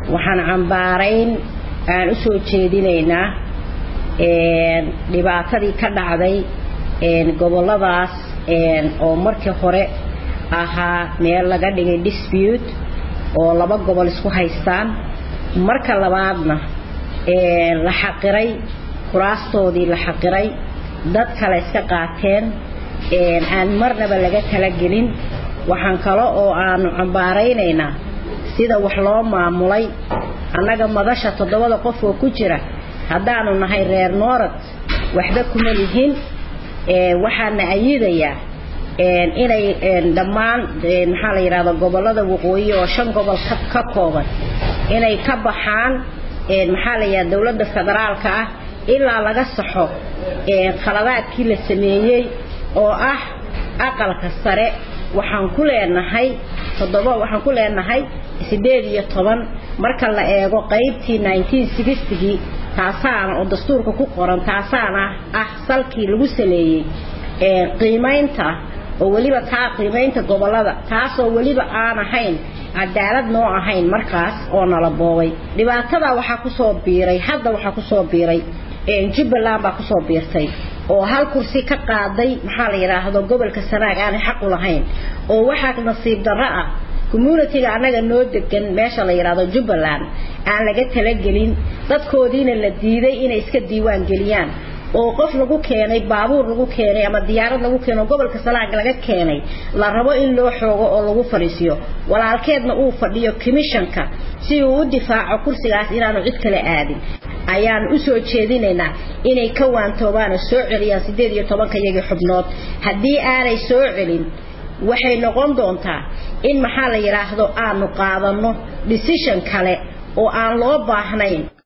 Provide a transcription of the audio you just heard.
waxaan cambaarayn aan u soo jeedinaynaa dhibaatadii ka dhacday goboladaas oo markii hore ahaa meel laga dhigay dispute oo laba gobol isku haystaan marka labaadna la xaqiray kuraastoodii la xaqiray dad kale iska qaateen aan marnaba laga talagelin waxaan kale oo aanu cambaaraynaynaa sida wax loo maamulay annaga madasha toddobada qof oo ku jira haddaanu nahay reer noorad waxba kuma lihin waxaana ayidayaa inay dhammaan maxaa la yidhahda gobollada waqooyi oo shan gobol ka kooban inay ka baxaan maxaa la yidhahda dowladda federaalka ah ilaa laga saxo khaladaadkii la sameeyey oo ah aqalka sare waxaan ku leenahay toddoba waxaan ku leenahay sideed iyo toban marka la eego qaybtii nineteen sixtigii taasaana oo dastuurka ku qoran taasaana ah salkii lagu saleeyey qiimaynta oo weliba taa qiimaynta gobolada taasoo weliba aan ahayn cadaalad noo ahayn markaas oo nala boobay dhibaatada waxaa kusoo biiray hadda waxaa kusoo biiray jubbaland baa kusoo biirtay oo hal kursi ka qaaday maxaa la yidhaahdo gobolka sanaag aanay xaq u lahayn oo waxaa nasiib darro ah communitiga annaga noo degan meesha la yidhaahdo jubbaland aan laga talagelin dadkoodiina la diiday inay iska diiwaan geliyaan oo qof lagu keenay baabuur lagu keenay ama diyaarad lagu keenay gobolka salaag laga keenay la rabo in loo xoogo oo lagu fariisiyo walaalkeedna uu fadhiyo commissionka si uu u difaaco kursigaas inaanu cid kale aadin ayaan u soo jeedinaynaa inay ka waantoobaan oo soo celiyaan sideed iyo tobanka iyagii xubnood haddii aanay soo celin waxay noqon doontaa in maxaa la yidhaahdo aanu qaadanno decision kale oo aan loo baahnayn